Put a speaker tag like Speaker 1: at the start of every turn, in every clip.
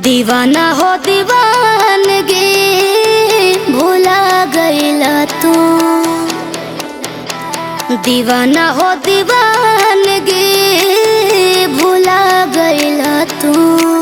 Speaker 1: दीवाना हो दीवानगी भूला गईला तू दीवाना हो दीवानगी भूला गईला तू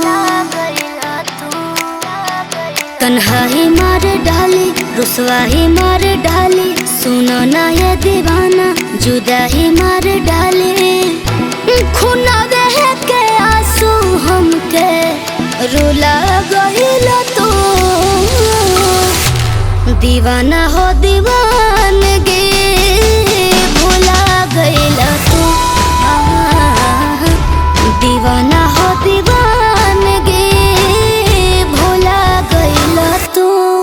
Speaker 1: तन्हाई मार डाली रुसवाही मार डाली सुनो ना ये दीवाना जुदाही मार डाली खुना देह के आंसू हमके रुला गईल तू दीवाना हो दीवानगी भूला गईल तू आह, दीवाना हो दीवानगी भूला गईल तू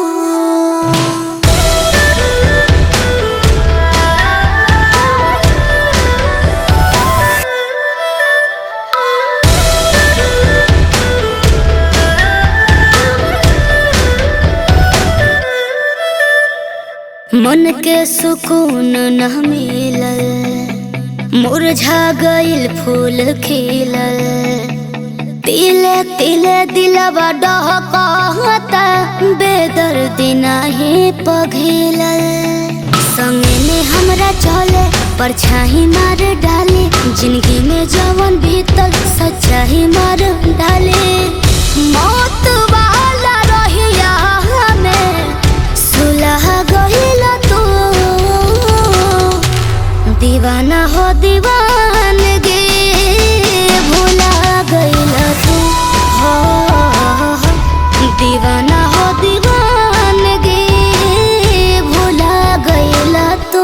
Speaker 1: मन के सुकून न मिलल मुरझा गइल फूल खिलल तिले तिले दिलवा डहकता बेदर्दी नाही पघिलल संगे में हमरा चले परछाई मार डाले जिंदगी में जवन भीतर सच्चाई मार डाले मौत वाला रहिया हमें सुलह गइल तू दीवाना हो दीवानगी भूला गइल तू हो दीवाना हो दीवानगी भूला गइल तू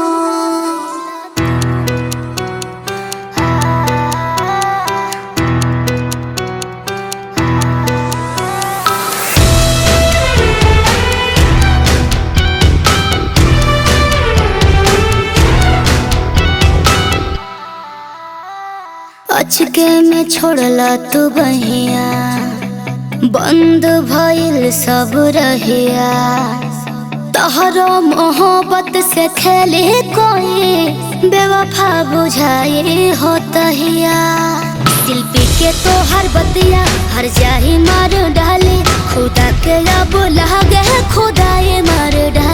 Speaker 1: अचके में छोड़ला तू बहिया बंद भइल सब रहिया तहरो मोहब्बत से खेले कोई बेवफा बुझाई हो तहिया शिल्पी के तो हर बतिया हर जाही मार डाले खुदा के अब लागे खुदाए मार डाले